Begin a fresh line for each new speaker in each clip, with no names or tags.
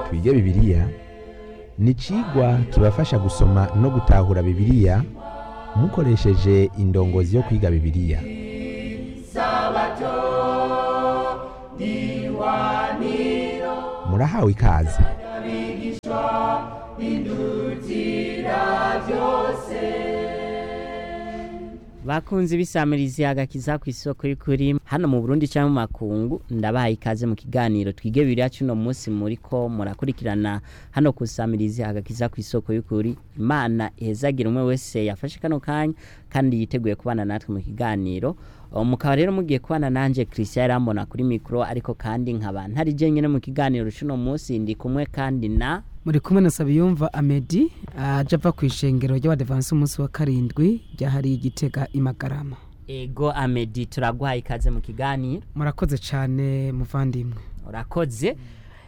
twige bibiliya ni icigwa kibafasha gusoma no gutahura bibiliya mukoresheje indongozi yo kwiga bibiliya murahawe ikaze
bakunze ibisamirizi agakiza ku isoko y'ukuri hano mu Burundi cyangwa mu makungu ndabahaye ikaze mu kiganiro twige bibiri cuno munsi muriko murakurikirana hano ku samirizi agakiza ku isoko y'ukuri imana ihezagira umwe wese yafashe kano kanya kandi yiteguye kubana natwe mu kiganiro mukaba rero mugiye kubana nanje Christian yarambona kuri mikro ariko kandi nkaba ntari je nyene mu kiganiro cuno munsi ndi kumwe kandi na
muri kumwe na Sabiyumva Amedi aje ava ku ishengero ry'abadevance umunsi wa karindwi ryahariye igitega imagarama
ego Amedi turaguhaye ikaze mu kiganiro
murakoze cyane muvandimwe
urakoze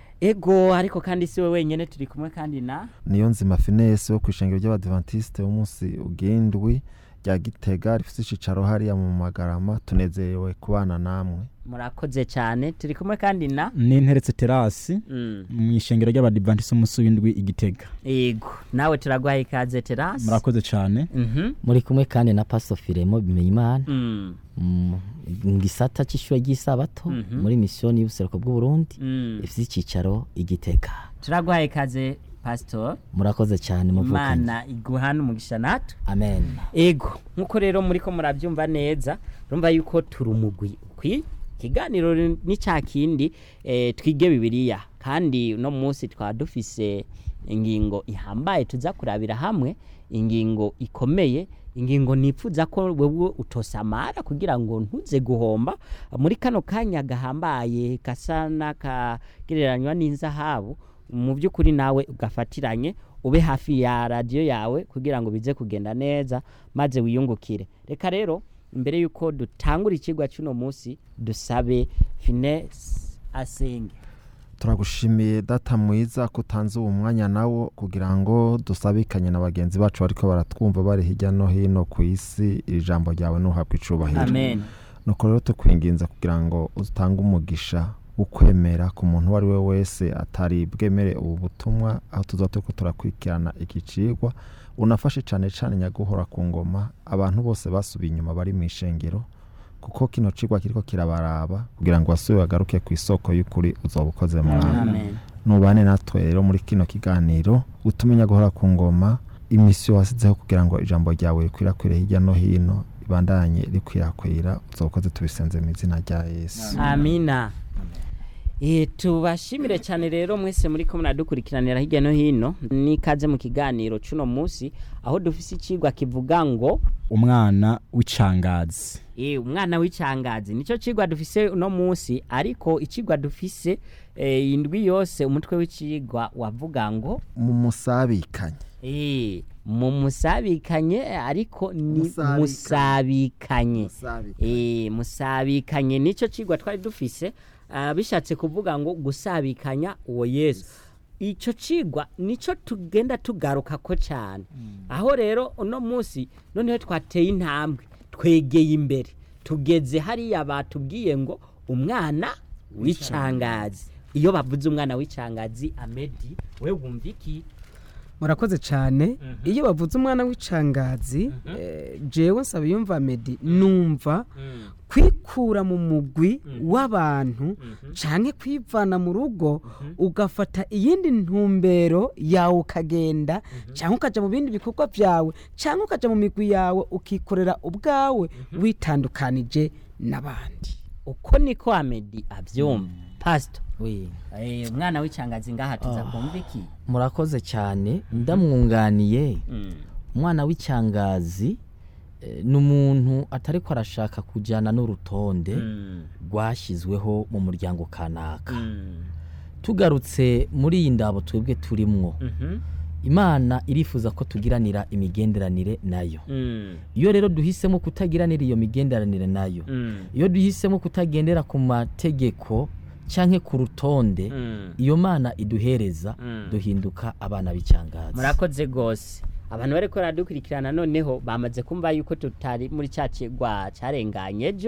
ego ariko kandi si we wenyine turi kumwe kandi na
niyo nzima finesse wo ku ishengero ry'abadventiste umunsi ugendwi rya gitega rifite icicaro hariya mu magarama tunezerewe kubana namwe
murakoze cyane turi kumwe kandi na
n'interetse terasi
Mm,
mu ishengero ry'abadivantisi umunsi w'indwi igitega
ego nawe turaguhaye ikaze terasi
murakoze cyane
Mhm,
muri kumwe kandi na paso firemo bimenyimana
mm,
mu gisata cy'ishuri ry'isabato
Mhm.
muri misiyoni y'ubuseruko bw'uburundi
mm.
ifite icyicaro igitega
turaguhaye ikaze pasitori
murakoze cyane muvukanye
imana iguhana umugisha natwe
amen
ego nk'uko rero muri ko murabyumva neza urumva yuko turi umugwi ukwi ikiganiro ni cya kindi eh, twige bibiliya kandi uno munsi twaba dufise ingingo ihambaye tuza kurabira hamwe ingingo ikomeye ingingo nipfuza ko wewe utosamara kugira ngo ntuze guhomba muri kano kanya gahambaye gasa n'akagereranywa n'inzahabu mu by'ukuri nawe ugafatiranye ube hafi ya radiyo yawe kugira ngo bize kugenda neza maze wiyungukire reka rero mbere y'uko dutangura ikigwa cy'uno munsi dusabe finesse asenge
turagushimiye data mwiza ko utanze uwo mwanya nawo kugira ngo dusabikanye na bagenzi bacu bariko baratwumva bari hirya no hino ku isi iri jambo ryawe ntuhabwe icubahiro
amen
nuko rero tukwinginza kugira ngo utange umugisha ukwemera ku muntu uwo ari we wese atari bwemere ubu butumwa aho tuza turiko turakurikirana iki cigwa unafashe cane cane nyaguhora ku ngoma abantu bose basubiye inyuma bari mu ishengero kuko kino cigwa kiriko kirabaraba kugira ngo basubire bagaruke ku isoko y'ukuri uzoba ukoze mwami
amen
nubane natwe rero muri kino kiganiro utume nyaguhora ku ngoma imisiyo wasizeho kugira ngo ijambo ryawe rikwirakwire hirya no hino ibandanye rikwirakwira uzokoze tubisenze mu izina rya yesu
amina Eh, tubashimire cyane rero mwese muri ko muradukurikiranira hirya no hino n'ikaze mu kiganiro cy'uno munsi aho dufise ikigwa kivuga ngo
umwana w'icangazi
Eh, umwana w'icangazi nicyo cigwa dufise uno munsi ariko icigwa dufise eh, indwi yose umutwe w'icigwa wavuga ngo
mu musabikanye
eh, mu musabikanye ariko ni
Musabikanye.
musabikanye eh, musabikanye nicyo cigwa twari dufise ah, bishatse kuvuga ngo gusabikanya uwo yesu icyo cigwa nicyo tugenda tugaruka ko cyane aho rero uno munsi noneho twateye intambwe twegeye imbere tugeze hariya batubwiye ngo umwana w'icangazi iyo bavuze umwana w'icangazi amedi we wumva iki
murakoze cyane iyo bavuze umwana w'icangazi eh, jewe Sabiyumva Amedi numva kwikura mu mugwi w'abantu canke kwivana mu rugo ugafata iyindi ntumbero yawe ukagenda canke ukaja mu bindi bikorwa vyawe canke ukaja mu migwi yawe ukikorera ubwawe witandukanije n'abandi
uko niko amedi abyumva pasito
Oui.
eh, umwana w'icangazi ngaha tuza kumva iki
murakoze cyane ndamwunganiye
Mm.
umwana w'icyangazi eh, ni umuntu atari ko arashaka kujyana n'urutonde
Mm.
rwashyizweho mu muryango kanaka
Mm.
tugarutse muri iyi ndabo twebwe turimwo
Mhm.
imana irifuza ko tugiranira imigenderanire nayo
Mm.
iyo rero duhisemo kutagiranira iyo migenderanire nayo
Mm.
iyo duhisemo kutagendera ku mategeko cyangwa ku rutonde
Mm.
iyo mana iduhereza
Mm.
duhinduka abana b'icyangazi
murakoze rwose abantu bari ko baradukurikirana noneho bamaze kumva yuko tutari muri cya kigwa cyarenganye ejo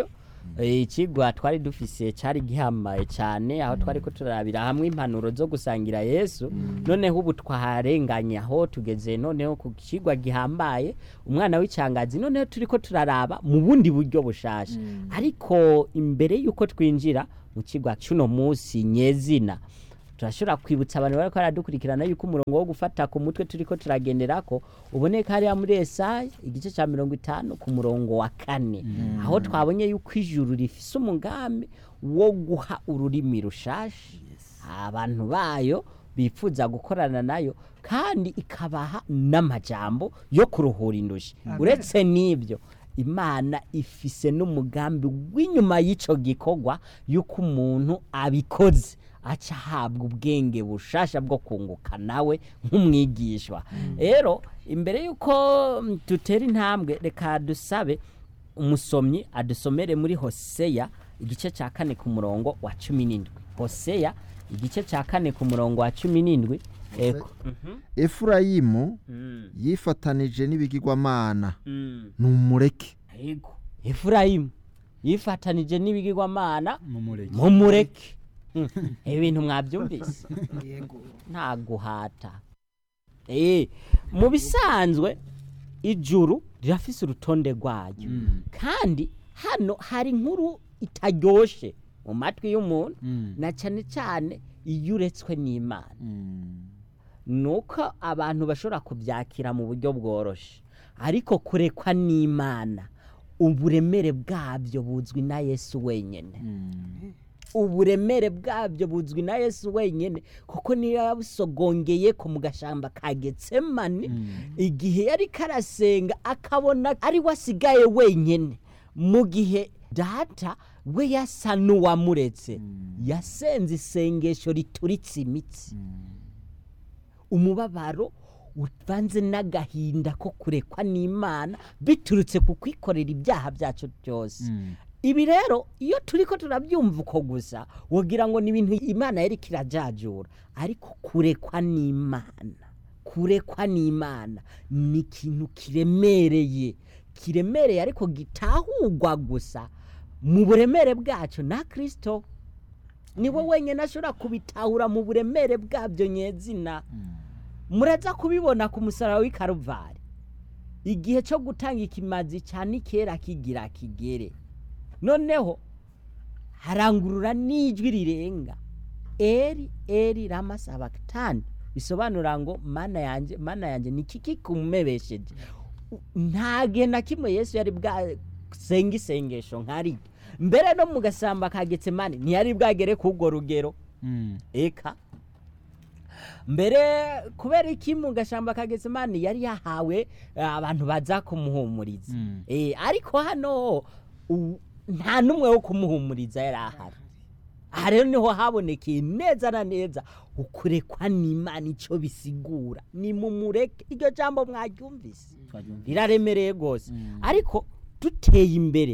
Eh, ikigwa twari dufise cari gihambaye cyane aho twari ko turarabira hamwe impanuro zo gusangira yesu noneho ubu twaharenganye aho tugeze noneho ku kigwa gihambaye umwana w'icangazi noneho turi ko turaraba mu bundi buryo bushasha ariko imbere y'uko twinjira mu kigwa cy'uno munsi nyezina turashobora kwibutsa abantu bari ko baradukurikirana yuko umurongo wo gufata ku mutwe turi ko turagenderako uboneka hariya muri esaya igice cya mirongo itanu ku murongo wa kane aho twabonye yuko ijuru rifise umugambi wo guha ururimi rushasha abantu bayo bifuza gukorana nayo kandi ikabaha n'amajambo yo kuruhura indushi uretse n'ibyo imana ifise n'umugambi w'inyuma y'icyo gikorwa y'uko umuntu abikoze aca ahabwa ubwenge bushasha bwo kunguka nawe nk'umwigishwa rero imbere y'uko mm, dutera intambwe reka dusabe umusomyi adusomere muri hoseya igice cya kane ku murongo wa cumi n'indwi hoseya igice cya kane ku murongo wa cumi n'indwi eko
efurayimu
Mm,
yifatanije n'ibigirwamana
mm.
numureke
Yego. Efurayimu yifatanije n'ibigirwamana
mumureke
mumureke Mm, ibintu mwabyumvise
yego
nta guhata Eh, mu bisanzwe ijuru rirafise urutonde rwayo kandi hano hari inkuru itaryoshe mu matwi y'umuntu
Mm.
na cyane cyane iyo uretswe n'imana
Mm.
nuko abantu bashobora kubyakira mu buryo bworoshye ariko kurekwa n'imana uburemere bwabyo buzwi na yesu wenyine
Mm.
uburemere bwabyo buzwi na yesu wenyine kuko niyo yabusogongeye ko mu gashamba ka getsemani igihe yari karasenga akabona ari we asigaye wenyine mu gihe data we yasa n'uwamuretse yasenze isengesho rituritse imitsi umubabaro uvanze n'agahinda ko kurekwa n'imana biturutse ku kwikorera ibyaha byacu byose
Mm.
ibi rero iyo turi ko turabyumva uko gusa wogira ngo ni ibintu imana yari kirajajura ariko kurekwa n'imana kurekwa n'imana ni ikintu kiremereye kiremereye ariko gitahurwa gusa mu buremere bwacyo na kirisito niwe wenyine ashobora kubitahura mu buremere bwabyo nyezina muraza kubibona ku musaraba w'i karuvari igihe cyo gutanga ikimazi cya nikera kigira kigere noneho harangurura n'ijwi rirenga eri eri ramasabakitani bisobanura ngo mana yanjye mana yanjye ni kiki kumubesheje nta gihe na kimwe yesu yari bwasenga isengesho nk'ari mbere no mu gasamba ka getsemani ntiyari bwagere k'urwo rugero
Mm.
eka mbere kubera iki mu gashamba ka getsemani yari yahawe eh, abantu baza kumuhumuriza
Mm.
Eh, ariko hano u- nta n'umwe wo kumuhumuriza yari ahari aha rero niho habonekeye neza na neza ukurekwa n'imana icyo bisigura ni mu mureke iryo jambo mwaryumvise riraremereye rwose ariko duteye imbere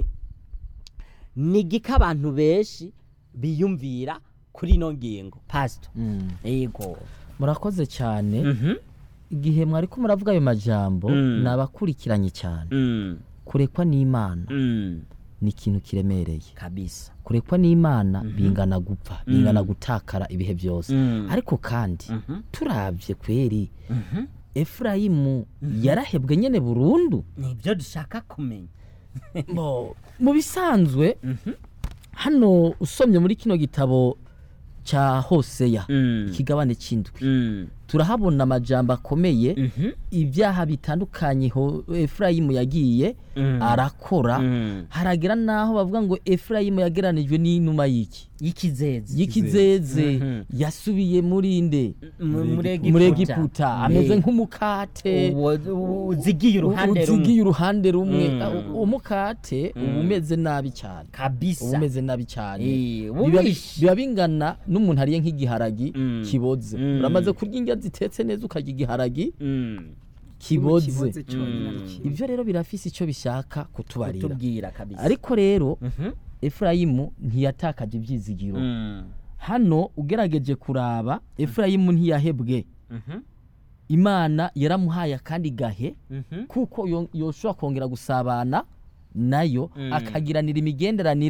ni igika abantu benshi biyumvira kuri ino ngingo pasito
Mm.
yego
murakoze cyane igihe mwari ko muravuga ayo majambo
Mm.
ni abakurikiranye cyane kurekwa n'imana ni ikintu kiremereye
kabisa
kurekwa n'imana bingana gupfa bingana gutakara ibihe byose ariko kandi turabye kweri efurayimu yarahebwe nyine burundu
nibyo dushaka kumenya
Bo, mu bisanzwe hano usomye muri kino gitabo cya hoseya ikigabane cy'indwi turahabona amajambo akomeye ibyaha bitandukanye ho efurayimu yagiye arakora haragera n'aho bavuga ngo efurayimu yageranijwe n'inuma y'iki
y'ikizezi
y'ikizeze
Mhm.
yasubiye muri nde
Mu- muri
muri
Egiputa.
egiputa ameze
Ne.
nk'umukate
Uwo- uzigiye uruhande
uzigiye
rumwe
uruhande rumwe
Mm.
Uh, uwo mukate uba umeze nabi cyane uba
kabisa
umeze nabi cyane
Eh,
biba
ubishe.
biba bingana n'umuntu ariye nk'igiharagi
Mm.
kiboze
Mm.
uramaze kurya indya zitetse neza ukarya igiharagi
Mm.
kiboze
kiboze cyonyine ari
Mm.
kimwe.
ibyo rero birafise icyo bishaka kutubarira
kutubwira kabisa
ariko rero
Mhm.
efurayimu ntiyatakaje ibyizigiro
Mm.
hano ugerageje kuraba efurayimu ntiyahebwe
Mhm.
imana yaramuhaye akandi gahe
Mhm.
kuko yo- yoshobora kongera gusabana nayo
Mm.
akagiranira imigenderanire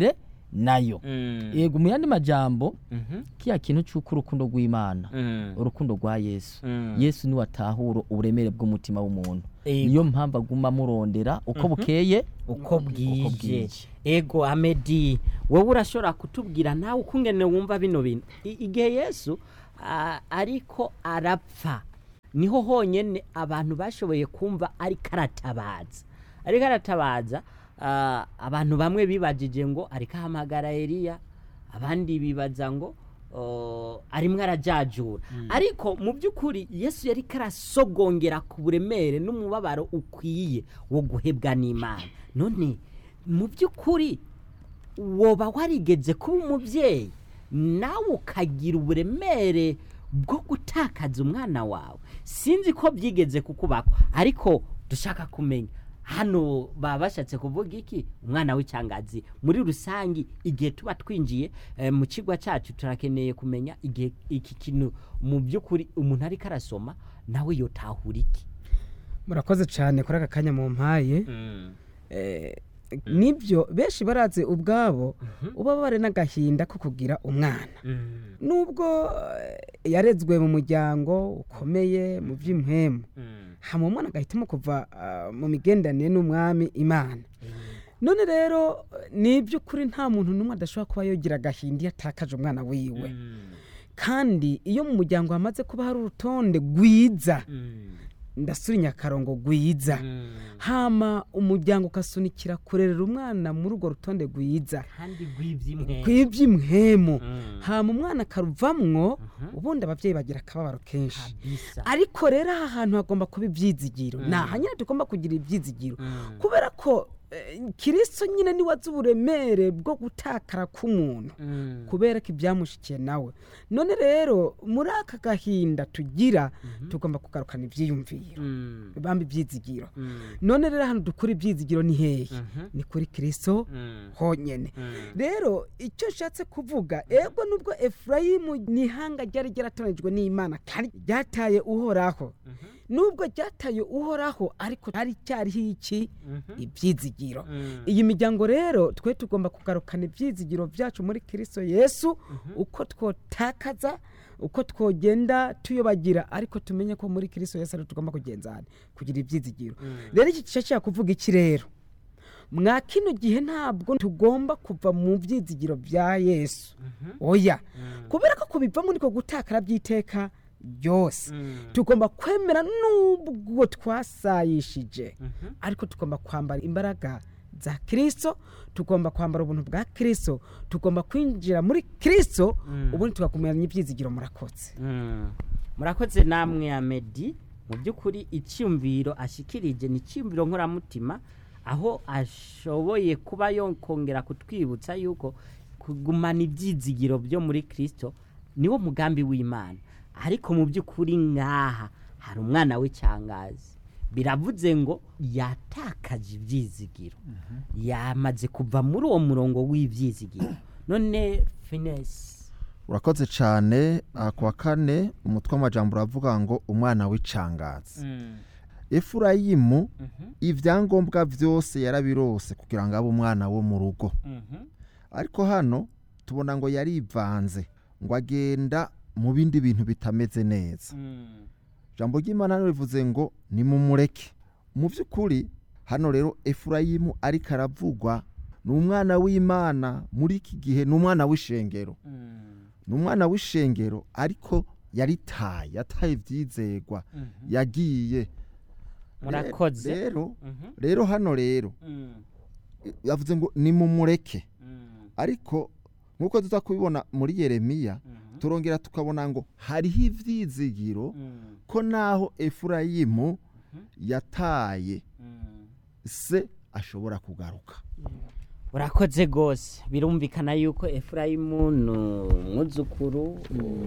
nayo
Mm.
yego mu yandi majambo
Mhm.
kiya kintu cy'uko urukundo rw'imana
Mm.
urukundo rwa yesu
Mm.
yesu niwe atahura uburemere bw'umutima w'umuntu
Ego.
niyo mpamvu aguma amurondera uko bukeye
uko bwije
bwije.
ego amedi wowe urashobora kutubwira nawe ukungene wumva bino bintu I- igihe yesu ah, ariko arapfa niho honyene abantu bashoboye kumva ariko aratabaza ariko aratabaza ah, abantu bamwe bibajije ngo ariko ahamagara eliya abandi bibaza ngo oh, arimwo arajajura ariko mu by'ukuri yesu yari karasogongera ku buremere n'umubabaro ukwiye wo guhebwa n'imana none mu by'ukuri woba warigeze kuba umubyeyi nawe ukagira uburemere bwo gutakaza umwana wawe sinzi ko byigeze kukubako ariko dushaka kumenya hano baba bashatse kuvuga iki umwana w'icyangazi muri rusange igihe tuba twinjiye eh, mu kigo cyacu turakeneye kumenya igihe iki kintu mu by'ukuri umuntu ariko arasoma nawe yotahura iki
murakoze cyane kuri aka kanya mu mpaye Eh, nibyo benshi barazi ubwabo uba bare n'agahinda ko kugira umwana nubwo eh, yarezwe mu muryango ukomeye mu by'impwemu hama umwana agahitamo kuva ah, mu migenderanire n'umwami imana none rero eh, ni iby'ukuri nta muntu n'umwe adashobora kuba yogira agahinda iyo atakaje umwana wiwe kandi iyo mu muryango hamaze kuba hari urutonde rwiza ndasura inyakarongo rwiza hama umuryango ukasunikira kurerera umwana muri urwo rutonde rwiza
kandi rw'iby'imwe
kw'iby'imhemu hama umwana akaruvamwo ubundi ababyeyi bagira akababaro kenshi
kabisa
ariko rero aha hantu hagomba kuba ibyizigiro ni aha nyine tugomba kugira ibyizigiro kubera ko eh, kirisito nyine niwe azi uburemere bwo gutakara k'umuntu kubera ko ibyamushikiye nawe none rero muri aka gahinda tugira tugomba kugarukana ibyiyumviro bamba ibyizigiro none rero hano dukura ibyizigiro ni hehe ni kuri kirisito honyine rero icyo nshatse kuvuga ego nubwo efurayimu ni ihanga ryari ryaratoranyijwe n'imana kandi ryataye uhoraho nubwo ryataye uhoraho ariko hari cyariho iki ibyizigiro iyi miryango rero twe tugomba kugarukana ibyizigiro byacu muri kirisito yesu uko twotakaza uko twogenda tuyobagira ariko tumenye ko muri kirisito yesu ariho tugomba kugenzana kugira ibyizigiro rero iki gice cya kuvuga iki rero mwa kino gihe ntabwo tugomba kuva mu byizigiro bya yesu oya kubera ko kubivamo niko gutakara by'iteka ryose tugomba kwemera n'ubwo twasayishije ariko tugomba kwambara imbaraga za kirisito tugomba kwambara ubuntu bwa kirisito tugomba kwinjira muri kirisito ubundi tugakumenya ibyizigiro murakotse
murakoze namwe ya medi mu by'ukuri icyumviro ashikirije ni icyumviro nkoramutima aho ashoboye kuba yokongera kutwibutsa yuko kugumana ibyizigiro byo muri kirisito niwo mugambi w'imana ariko mu by'ukuri nk'aha hari umwana w'icyangazi biravuze ngo yatakaje ibyizigiro yamaze kuva muri uwo murongo w'ibyizigiro none finesi
urakoze cyane aha ku wa kane umutwe w'amajambo uravuga ngo umwana w'icangazi efurayimu ibyangombwa byose yarabirose kugira ngo abe umwana wo mu rugo ariko hano tubona ngo yarivanze ngo agenda mu bindi bintu bitameze neza ijambo ry'imana hano rivuze ngo nimumureke mu by'ukuri hano rero efurayimu ariko aravugwa ni umwana w'imana muri iki gihe ni umwana w'ishengero ni umwana w'ishengero ariko yaritaye yataye ibyizegwa yagiye
murakoze
rero rero hano rero yavuze ngo nimumureke ariko nk'uko tuza kubibona muri yeremiya turongera tukabona ngo hariho ibyizigiro ko naho efurayimu yataye se ashobora kugaruka
urakoze rwose birumvikana yuko efurayimu ni umwuzukuru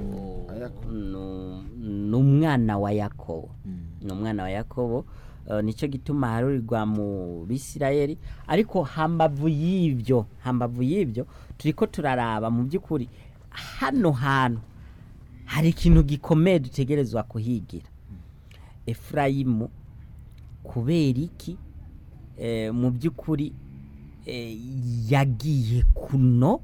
ni- ni umwana wa yakobo ni umwana wa yakobo Eh, nicyo gituma harurirwa mu bisirayeli ariko hambavu y'ibyo hambavu y'ibyo turi ko turaraba mu by'ukuri hano hantu hari ikintu gikomeye dutegerezwa kuhigira efurayimu kubera iki eh, mu by'ukuri eh, yagiye kuno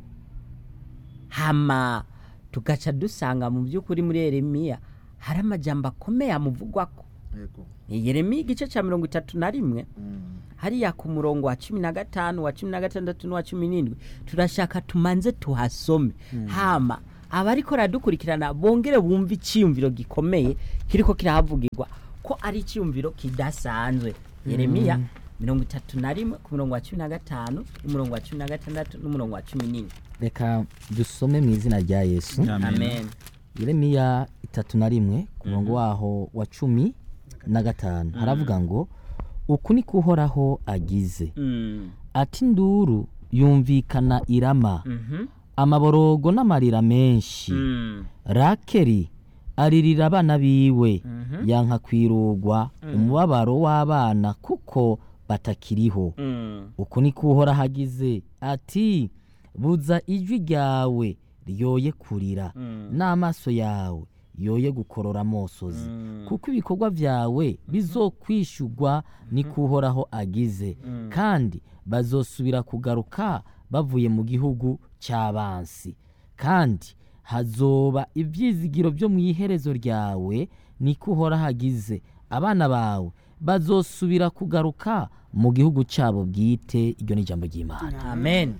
hama tugaca dusanga mu by'ukuri muri yeremiya hari amajambo akomeye amuvugwako yeremiya igice cya mirongo itatu na rimwe hariya ku murongo wa cumi na gatanu wa cumi na gatandatu n'uwa cumi n'indwi turashaka tumanze tuhasome hama abariko radukurikirana bongere bumve icyiyumviro gikomeye kiriko kirahavugirwa ko ari icyiyumviro kidasanzwe yeremiya mirongo itatu na rimwe ku murongo wa cumi na gatanu n'umurongo wa cumi na gatandatu n'umurongo wa cumi n'indwi
reka dusome mu izina rya yesu
amen
yeremiya itatu na rimwe ku murongo waho wa cumi na gatanu haravuga ngo uku ni ko uhoraho agize
Mm.
ati nduru yumvikana irama
Mhm.
amaborogo n'amarira menshi
Mm.
rakeri aririra abana biwe yanka kwirugwa umubabaro w'abana kuko batakiriho
Mm.
uku ni ko uhoraho agize ati buza ijwi ryawe ryoye kurira n'amaso yawe yoye gukorora amosozi kuko ibikorwa byawe bizokwishugwa ni ko uhoraho agize kandi bazosubira kugaruka bavuye mu gihugu cy'abansi kandi hazoba ibyizigiro byo mu iherezo ryawe ni ko uhoraho agize abana bawe bazosubira kugaruka mu gihugu cyabo bwite iryo ni ijambo ry'imana
amen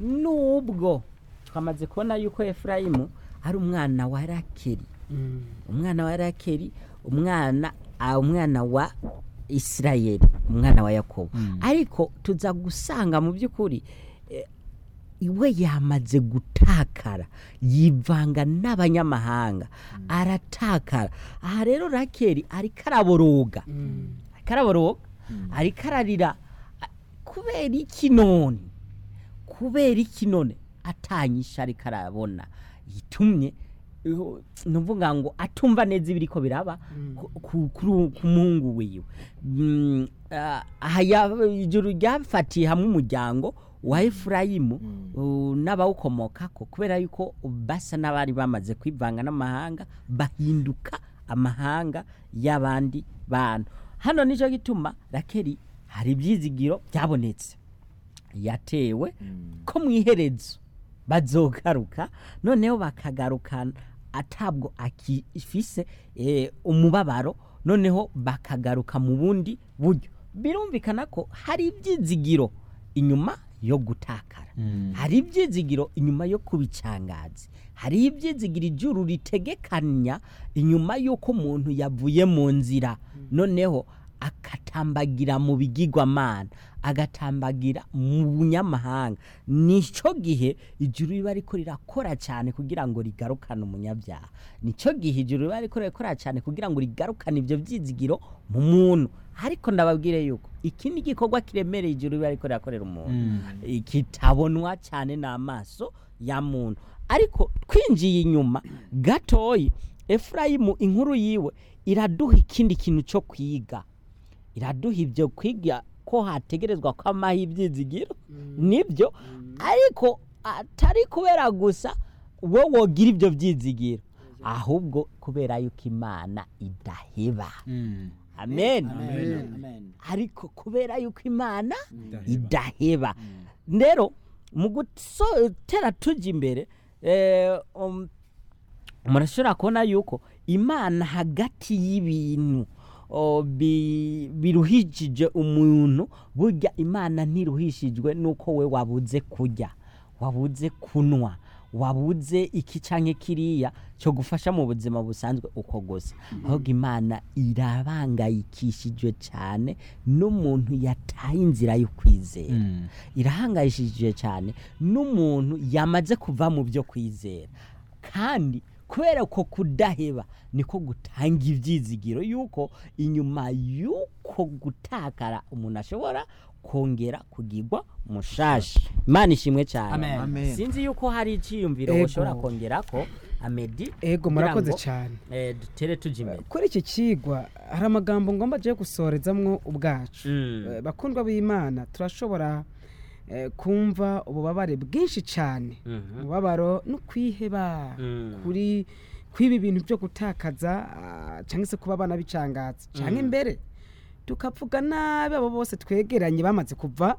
nubwo twamaze kubona yuko efurayimu ari umwana wa rakeri umwana wa rakeri umwana ah, umwana wa isirayeli umwana wa yakobo ariko tuza gusanga mu by'ukuri eh, iwe yamaze gutakara yivanga n'abanyamahanga aratakara aha rero rakeri ariko araboroga ariko araboroga ariko ararira a- kubera iki none kubera iki none atanyisha ariko arabona yitumye uh, nuvuga ngo atumva neza ibiriko biraba ku- ku- kuri- ku muhungu wiwe Mm, ah, aha ya- ijuru ryafatiye hamwe umuryango wa efurayimu uh, n'abawukomokako kubera yuko basa n'abari bamaze kwivanga n'amahanga bahinduka amahanga y'abandi bantu hano nicyo gituma rakeri hari ibyizigiro byabonetse yatewe ko mu iherezo bazogaruka noneho bakagarukana atabwo akifise eh, umubabaro noneho bakagaruka mu bundi buryo birumvikana ko hari ibyizigiro inyuma yo gutakara hari ibyizigiro inyuma yo kubicangazi hari ibyizigiro ijuru ritegekanya inyuma y'uko umuntu yavuye mu nzira noneho agatambagira mu bigirwamana agatambagira mu bunyamahanga nicyo gihe ijuru riba riko rirakora cyane kugira ngo rigarukane umunyabyaha nicyo gihe ijuru riba riko rirakora cyane kugira ngo rigarukane ibyo byizigiro mu muntu ariko ndababwire yuko iki ni igikorwa kiremereye ijuru riba riko rirakorera umuntu kitabonwa cyane n'amaso ya muntu ariko twinjiye inyuma gatoya efurayimu inkuru yiwe iraduha ikindi kintu cyo kwiga iraduha ibyo kwiga ko hategerezwa ko amaha ibyizigiro nibyo ariko atari kubera gusa wowe wogira ibyo byizigiro ahubwo kubera yuko imana idaheba amen ariko kubera yuko imana idaheba rero mu gutera tujya imbere eh, um, murashobora kubona yuko imana hagati y'ibintu o, bi- biruhishije umuntu burya imana ntiruhishijwe nuko we wabuze kurya wabuze kunywa wabuze iki canke kiriya cyo gufasha mu buzima busanzwe uko gusa ahubwo imana irabangayikishijwe cyane n'umuntu yataye inzira yo kwizera irahangayishije cyane n'umuntu yamaze kuva mu byo kwizera kandi kubera ko kudaheba niko gutanga ibyizigiro yuko inyuma y'uko gutakara umuntu ashobora kongera kugirwa mushashi imana ishimwe cyane
Amen.
sinzi yuko hari icyiyumviro
Ego.
ushobora kongera ko amedi
ego
kugira
murakoze
ngo,
cyane
eh, dutere tujya imbere
kuri iki kigwa hari amagambo ngomba agiye gusorezamwo ubwacu
Mm.
Eh, bakundwa b'imana turashobora eh, kumva ububabare bwinshi cyane
Mhm.
umubabaro no kwiheba
Mm.
kuri kwiba ibintu byo gutakaza ah, cyangwa se kuba abana bicangatse cyangwa imbere tukavuga nabi abo bose twegeranye bamaze kuva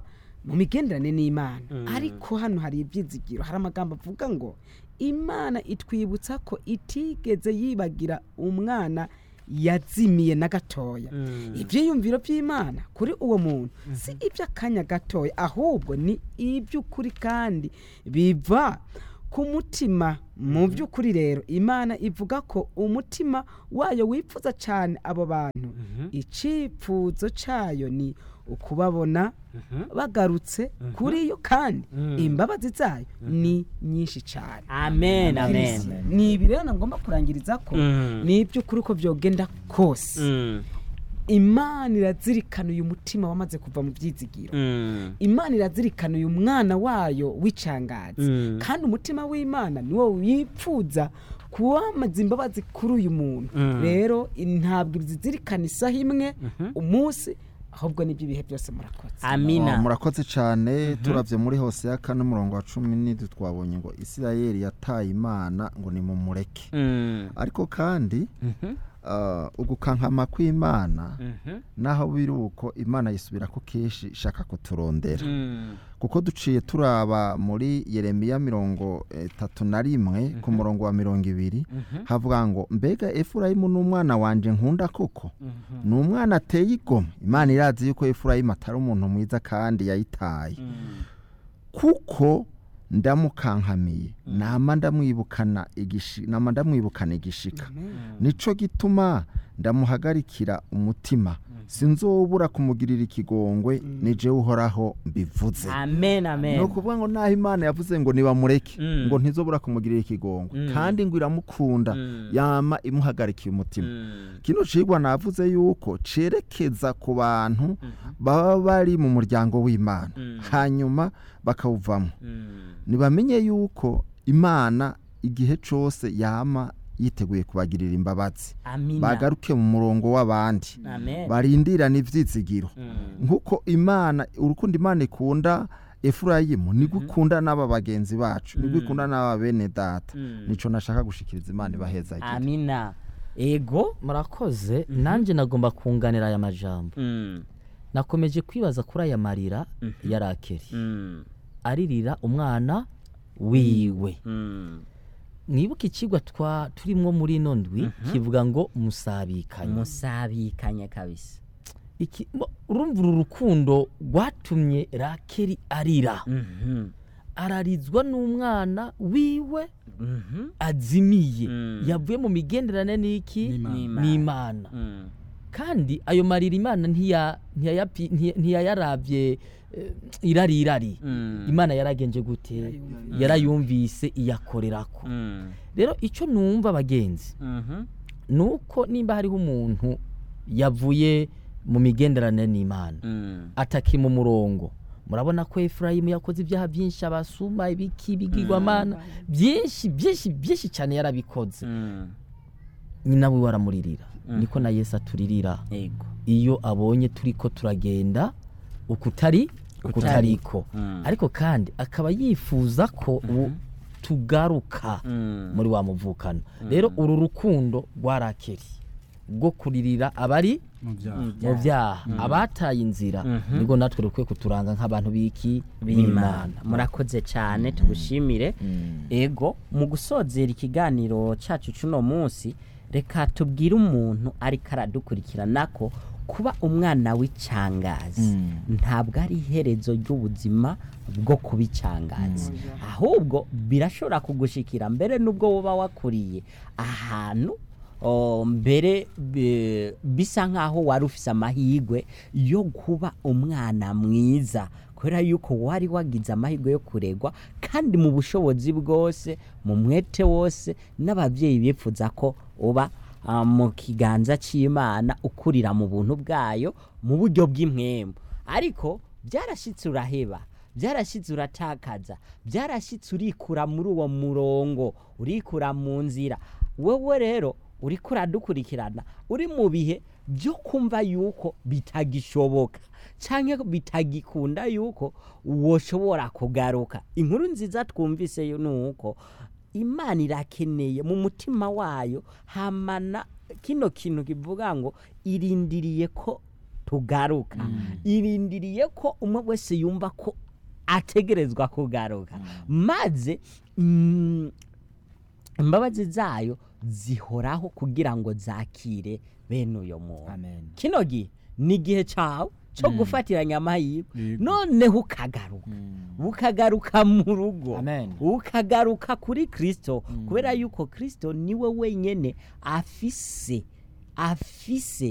mu migenderanire n'imana
Mm.
ariko hano hari ibyizigiro hari amagambo avuga ngo imana itwibutsa ko itigeze yibagira umwana yazimiye na gatoya
Mm.
ibyiyumviro by'imana kuri uwo muntu si iby'akanya gatoya ahubwo ni iby'ukuri kandi biva ku mutima mu by'ukuri rero imana ivuga ko umutima wayo wipfuza cyane abo bantu icyifuzo cyayo ni ukubabona bagarutse kuri yo kandi imbabazi zayo ni nyinshi cyane
amen amen
ni ibi rero ngomba kurangiriza ko
Mm.
ni iby'ukuri ko byogenda kose
Mm.
imana irazirikana uyu mutima wamaze kuva mu byizigiro
Mm.
imana irazirikana uyu mwana wayo w'icangazi
Mm.
kandi umutima w'imana niwo wipfuza kuwamaza imbabazi kuri uyu muntu
Mm.
rero ntabwo zizirikana isaha imwe umunsi ahubwo n'ibyo ibihe byose murakoze
amina
Oh, murakoze cyane turavye muri hose ya kane umurongo wa cumi n'indwi twabonye ngo isirayeli yataye imana ngo nimumureke
Mm.
ariko kandi
Mhm.
ah, ugukankama kw'imana
Mhm.
naho biri uko imana yisubira ko kenshi ishaka kuturondera
Mm.
kuko duciye turaba muri yeremiya mirongo itatu na rimwe ku murongo wa mirongo ibiri havuga ngo mbega efurayimu ni umwana wanje nkunda koko ni umwana ateye igomwe imana irazi yuko efurayimu atari umuntu mwiza kandi yayitaye
Mm.
kuko ndamukankamiye nama ndamwibukana igishi nama ndamwibukana igishika nico gituma ndamuhagarikira umutima sinzobura kumugirira ikigongwe nije uhoraho mbivuze
amen
ni
amen
ukuvuga ngo naho imana yavuze ngo nibamureke
Mm.
ngo ntizobura kumugirira ikigongwe
Mm.
kandi ngo iramukunda
Mm.
yama imuhagarikiye umutima
Mm.
kino cigwa navuze yuko cerekeza ku bantu baba bari mu muryango w'imana
Mm.
hanyuma bakawuvamo
Mm.
nibamenye yuko imana igihe cose yama yiteguye kubagirira imbabazi
amina
bagaruke mu murongo w'abandi
amen
barindirana ivyizigiro
Mm.
nk'uko imana urukundo imana ikunda efurayimu nibwo ikunda n'aba bagenzi bacu nibwo ikunda n'aba bene data
Mm.
nico nashaka gushikiriza imana ibaheza
amina ego
murakoze nanjye nagomba kunganira aya majambo
Mm.
nakomeje kwibaza kuri aya marira ya rakeri
Mm.
aririra umwana wiwe
Mm.
mwibuke ikigwa twa turimwo muri ino ndwi kivuga ngo musabikanye
musabikanye kabisa
Iki- mo- urumva uru rukundo rwatumye rakeri arira
Mhm.
ararizwa n'umwana wiwe
Mhm.
azimiye
Mm.
yavuye mu migenderanire n'iki
N'Imana.
n'imana
Mm.
kandi ayo marira imana ntiya- ntiyayapi- ntiya- ntiyayarabye eh, irari irari
Mm.
imana yaragenje gute yarayumvise iyakorerako
Mm.
rero icyo numva bagenzi
Mhm.
ni uko nimba hariho umuntu yavuye mu migenderanire n'imana
Mm.
ataki mu murongo murabona ko efurayimu yakoze ibyaha byinshi abasuma ibiki ibigirwamana byinshi byinshi byinshi cyane yarabikoze
Mm.
nyina we waramuririra niko na yesu aturirira
ego
iyo abonye turi ko turagenda ukutari ukutariko
Mm.
ariko kandi akaba yifuza ko u- tugaruka
Mm.
muri wa muvukano rero uru rukundo rwarakeri rwo kuririra abari
mu byaha
mu byaha abataye inzira nibwo natwe dukwiye kuturanga nk'abantu b'iki
b'imana murakoze cyane tugushimire ego mu gusozera ikiganiro cyacu cy'uno munsi reka tubwire umuntu ariko aradukurikirana ko kuba umwana w'icangazi ntabwo ari iherezo ry'ubuzima bwo kuba icangazi ahubwo birashobora kugushikira mbere n'ubwo woba wakuriye ahantu o, mbere bi- bisa nk'aho wari ufise amahirwe yo kuba umwana mwiza kubera yuko wari wagize amahirwe yo kuregwa kandi mu bushobozi bwose mu mwete wose n'ababyeyi bifuza ko uba ah, mu kiganza cy'imana ukurira mu buntu bwayo mu buryo bw'impwemu ariko byarashyitse uraheba byarashyitse uratakaza byarashyitse urikura muri uwo murongo urikura mu nzira wowe rero uriko uradukurikirana uri mu bihe byo kumva yuko bitagishoboka cyangwa bitagikunda yuko woshobora kugaruka inkuru nziza twumvise yo ni uko imana irakeneye mu mutima wayo hamana kino kintu kivuga ngo irindiriye ko tugaruka irindiriye ko umwe wese yumva ko ategerezwa kugaruka maze mm, imbabazi zayo zihoraho kugira ngo zakire bene uyo muntu
amen
kino gihe ni igihe cyawe cyo gufatiranya amahirwe
Yego.
noneho ukagaruka ukagaruka mu rugo
Amen.
ukagaruka kuri kirisito kubera yuko kirisito niwe wenyine afise afise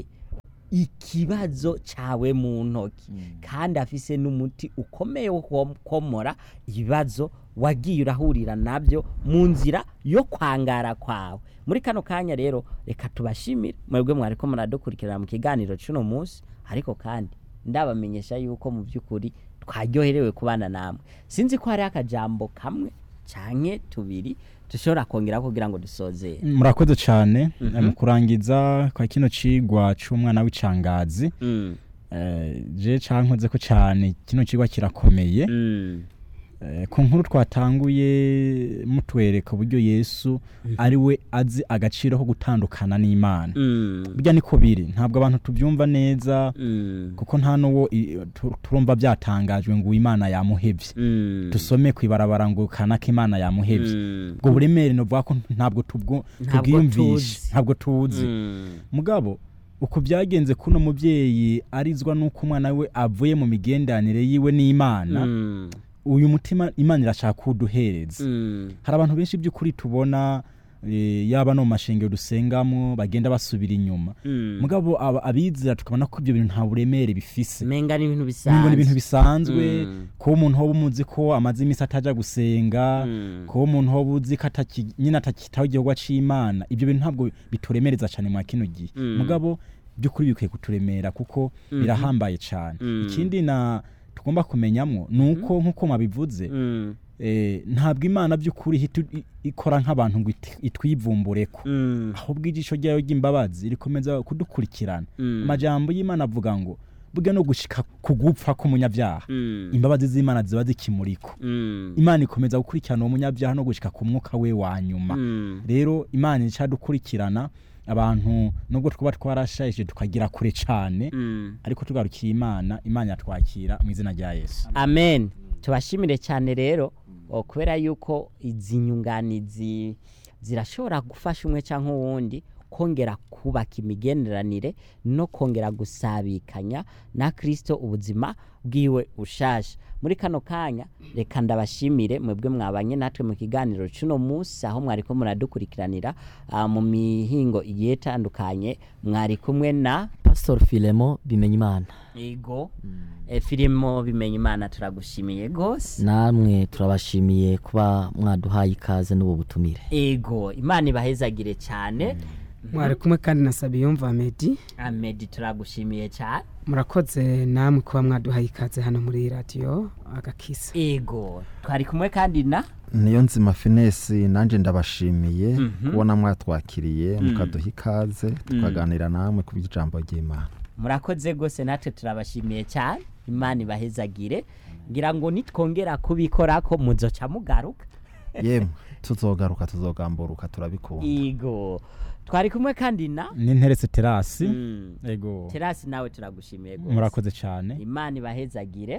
ikibazo cyawe mu ntoki kandi afise n'umuti ukomeye wo komora ibibazo wagiye urahurira nabyo mu nzira yo kwangara kwawe muri kano kanya rero reka tubashimire mwebwe mwari ko muradukurikirana mu kiganiro cy'uno munsi ariko kandi ndabamenyesha yuko mu by'ukuri twaryoherewe kubana namwe sinzi ko hari akajambo kamwe cyane tubiri dushobora kongera kugira ngo dusozere
murakoze cyane mu kurangiza kwa kino cigwa c'umwana w'icangazi
Mm,
eh, je cankoze ko cyane kino cigwa kirakomeye
mm,
Eh, ku nkuru twatanguye mutwereka uburyo yesu ari we azi agaciro ko gutandukana n'imana
mm,
burya niko biri ntabwo abantu tubyumva neza
mm,
kuko nta n'uwo i- tu- turumva byatangajwe ngo imana yamuhevye
mm,
dusome ku ibarabara ngo kanaka imana yamuhevye
mm,
ubwo buremere novuga ko ntabwo tubwo-
Ntabwo
tubwiyumvishe
tuzi.
ntabwo tuzi
mm,
mugabo uko byagenze kuno mubyeyi arizwa n'uko umwana we avuye mu migenderanire yiwe n'imana
mm,
uyu mutima imana irashaka kuwuduhereza
mm,
hari abantu benshi by'ukuri tubona eh, yaba no mu mashengero dusengamo bagenda basubira inyuma
mm.
mugabo aba- abizera tukabona ko ibyo bintu nta buremere bifise
menga ni ibintu
ngo ni ibintu
bisanzwe
bisanzwe
Mm.
kuba umuntu hoba umuzi ko amaze iminsi ataja gusenga
Mm.
kuba umuntu hoba uzi ko ataki- nyine atakitaho igikorwa c'imana ibyo bintu ntabwo bituremereza cyane mwa kino gihe
Mm.
mugabo by'ukuri bikwiye kuturemera kuko birahambaye cyane
Mm.
ikindi na tugomba kumenyamwo ni uko nk'uko mwabivuze
Mm,
eh, ntabwo imana by'ukuri ihita i- ikora nk'abantu ngo it- itwivumbureko
mm,
ahubwo ijisho ryayo ry'imbabazi rikomeza kudukurikirana
Mm.
amajambo y'imana avuga ngo burya no gushika ku gupfa k'umunyabyaha
mm,
imbabazi z'imana ziba zikimuriko
mm,
imana ikomeza gukurikirana uwo munyabyaha no gushika ku mwuka we wa nyuma
mm.
rero imana icadukurikirana abantu nubwo twaba twarashayije tukagira kure cane
Mm.
ariko tugarukiye imana imana yatwakira mu izina rya yesu
amen tubashimire cyane rero o, kubera yuko izi nyunganizi zirashobora gufasha umwe cyangwa uwundi kongera kubaka imigenderanire no kongera gusabikanya na kirisito ubuzima bwiwe ushasha muri kano kanya reka ndabashimire mwebwe mwabanye natwe mu kiganiro cy'uno munsi aho mwari ko muradukurikiranira ah, mu mihingo igiye itandukanye mwari kumwe na
pastor filemo bimenya imana
ego e, filimo bimenya imana turagushimiye rwose
namwe turabashimiye kuba mwaduhaye ikaze n'ubu butumire
ego imana ibahezagire cyane
mwari kumwe kandi na sabiyumva medi
amedi turagushimiye cyane
murakoze namwe kuba mwaduhaye ikaze hano muri radiyo agakisa
ego twari kumwe kandi na
niyo nzima finesi nanjye ndabashimiye kubona mwatwakiriye mukaduha ikaze tukaganira namwe ku by'ijambo ry'imana
murakoze rwose natwe turabashimiye cyane imana ibahezagire ngira ngo nitwongera kubikora ko muzoca mugaruka
yemwe tuzogaruka tuzogamburuka turabikunda
ego twari kumwe kandi na
n'interetse terasi
Mm.
ego
terasi nawe turagushimiye rwose
murakoze cyane
imana ibahezagire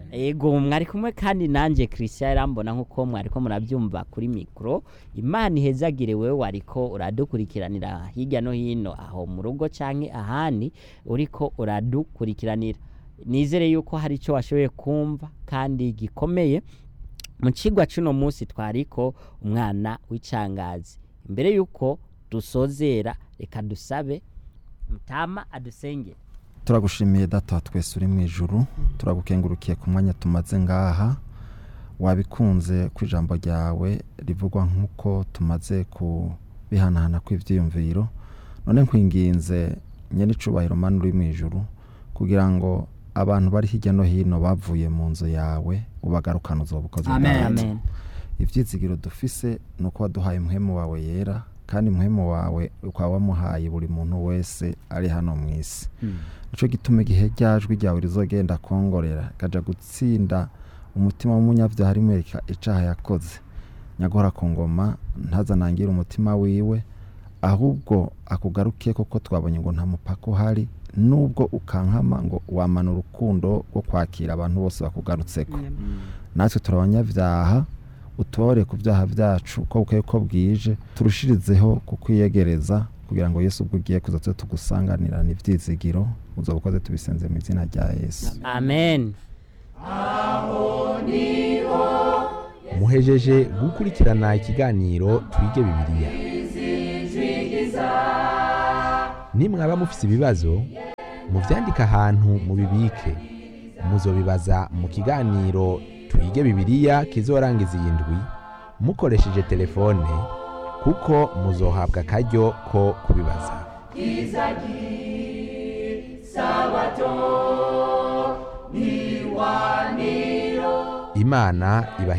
ego mwari kumwe kandi nanjye christian irambona nk'uko mwari ko murabyumva kuri mikoro imana ihezagire wowe wariko uradukurikiranira hirya no hino aho mu rugo cyangwa ahandi uriko uradukurikiranira nizere yuko hari icyo washoboye kumva kandi gikomeye mu kigwa cy'uno munsi twariko umwana w'icangazi imbere y'uko dusozera reka dusabe mutama adusengere
turagushimiye data wa twese uri mu ijuru turagukengurukiye ku mwanya tumaze ngaha wabikunze ku ijambo ryawe rivugwa nk'uko tumaze kubihanahana kw'ibyiyumviro none nkwinginze nyine icubahiro mani uri mu ijuru kugira ngo abantu bari hirya no hino bavuye mu nzu yawe ubagarukane uzoba ukoze
amen
bwawe.
amen
ibyizigiro dufise ni uko waduhaye umuhemu wawe yera kandi umuhemu wawe ukaba wamuhaye buri muntu wese ari hano mu isi nicyo gituma igihe ryajwi ryawe rizogenda kongorera rikajya gutsinda umutima w'umunyabyaha rimwereka icaha yakoze nyagora ku ngoma ntazanangire umutima wiwe ahubwo akugaruke kuko twabonye ngo nta mupaka uhari nubwo ukankama ngo wamana urukundo rwo kwakira abantu bose bakugarutseko natwe turi abanyabyaha utore ku byaha byacu uko bukeye ko bwije turushirizeho kukwiyegereza kugira ngo yesu ubwo ugiye kuza tube tugusanganirana ibyizigiro uzo bukoze tubisenze mu izina rya yesu
amen
muhejeje gukurikirana ikiganiro twige bibiliya nimwaba mufise ibibazo muvyandike ahantu mubibike muzobibaza mu kiganiro twige bibiliya kizorangiza iyi ndwi mukoresheje telefone kuko muzohabwa akaryo ko kubibaza imana ibahe